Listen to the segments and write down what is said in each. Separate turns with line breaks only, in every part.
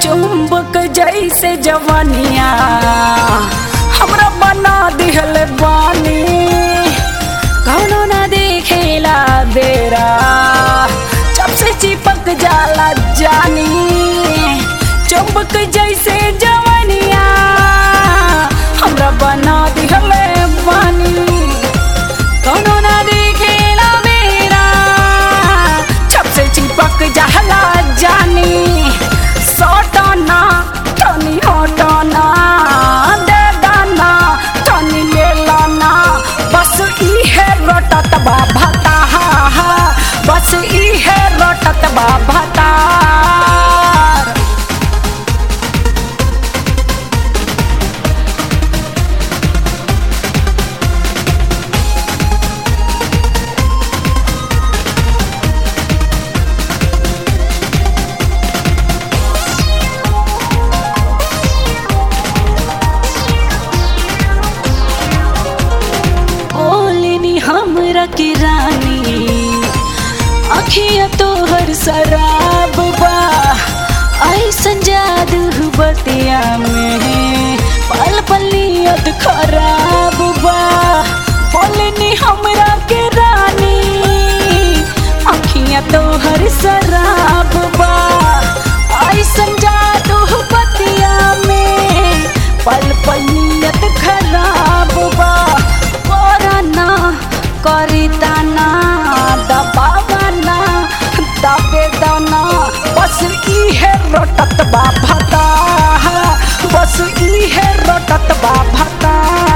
चुंबक जैसे जवानिया हमरा बना दिहल बानी कौनो ना देखेला बेरा जब से चिपक जाला जानी चुंबक जैसे जवानिया हमरा बना दिहल बानी कौनो ना देखेला बेरा जब से चिपक जाला जानी सटना तनी हटना दे दाना तनी ले लाना बस इहे रटत बा भता बस इहे रटत बा भता ओलिनी हमरा की रानी अखिया तोहर शराब बा ऐसन जादू बतिया में पल पलियत खराब बा बोलनी हमरा के रानी अखिया तोहर शराब बा ऐसन जादू बतिया में पल पलियत खराब बा कोराना करिताना दबावाना दबे दाना बस इहे रटत बा भता बस इहे रटत बा भता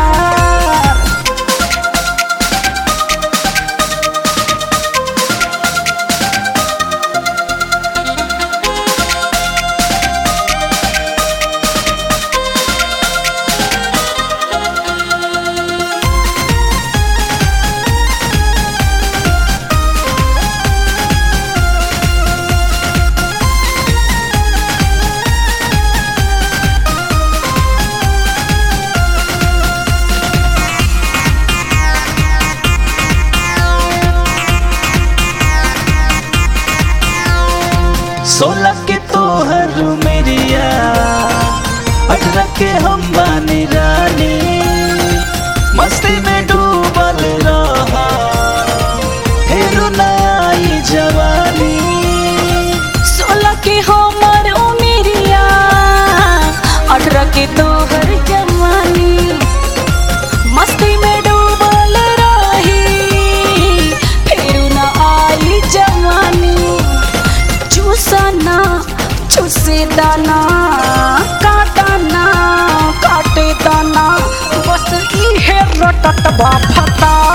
सोलह के तोहर मेरिया अठारह के हम बानी रानी मस्ती में डूबल रहा फिर नई जवानी
सोलह के हमर उमिरिया अठारह के तोहर जवानी मस्ती में डूबल रही फिर न आई जवानी चूसना चूसे दाना काटना काटे दाना बस इहे रटत बा फता